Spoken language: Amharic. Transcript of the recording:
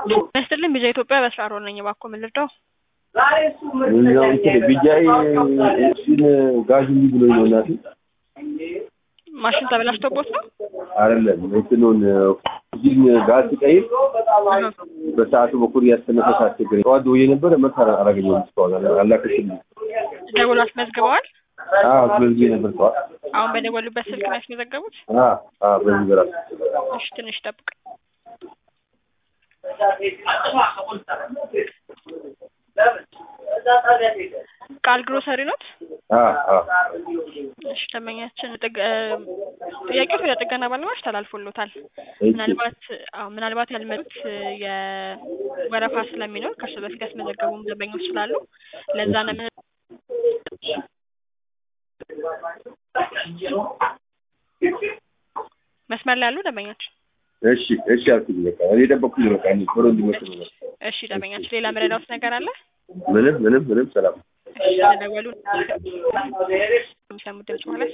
ይመስልኝ ቢጃ ኢትዮጵያ በስራ ሮል ነኝ። እባክዎ ምን ልርዳው? እኛው እንትን ቢጃይ እሱን ጋዝ እንዲህ ብሎኝ ነው እናቴ። ማሽን ተበላሽቶቦት ነው? አይደለም እንትኑን ኦክሲጅን ጋዝ ስቀይር በሰዓቱ በኩል ያስተነፈስ አስቸገረኝ። ጠዋት ደውዬ ነበረ መልስ አላገኘሁም እስካሁን አላከችልኝም። ደውሎ አስመዝግበዋል? አዎ ስለዚህ ነበር ጠዋት። አሁን በደወሉበት ስልክ ነው ያስመዘገቡት? አዎ አዎ በዚህ በራሱ እሺ ትንሽ ጠብቅ። ቃል ግሮሰሪ ኖት? አዎ አዎ እሺ ደንበኛችን ጥግ ጥያቄው ወደ ጥገና ባለሙያዎች ተላልፎሎታል። ምናልባት አዎ ምናልባት ያልመጡት የወረፋ ስለሚኖር ከእርሱ በፊት ያስመዘገቡም ደንበኞች ስላሉ ለዛ ነው ምን መስመር ላይ ያሉ ደንበኛችን እሺ እሺ አልኩኝ። በቃ እኔ ጠበቅኩኝ። በቃ እኔ ቶሎ እንዲመጡ ነው። እሺ ደንበኛችን ሌላ መረዳውት ነገር አለ? ምንም ምንም ምንም ሰላም እሺ ስለደወሉ የሚሰሙት ድምጽ ማለት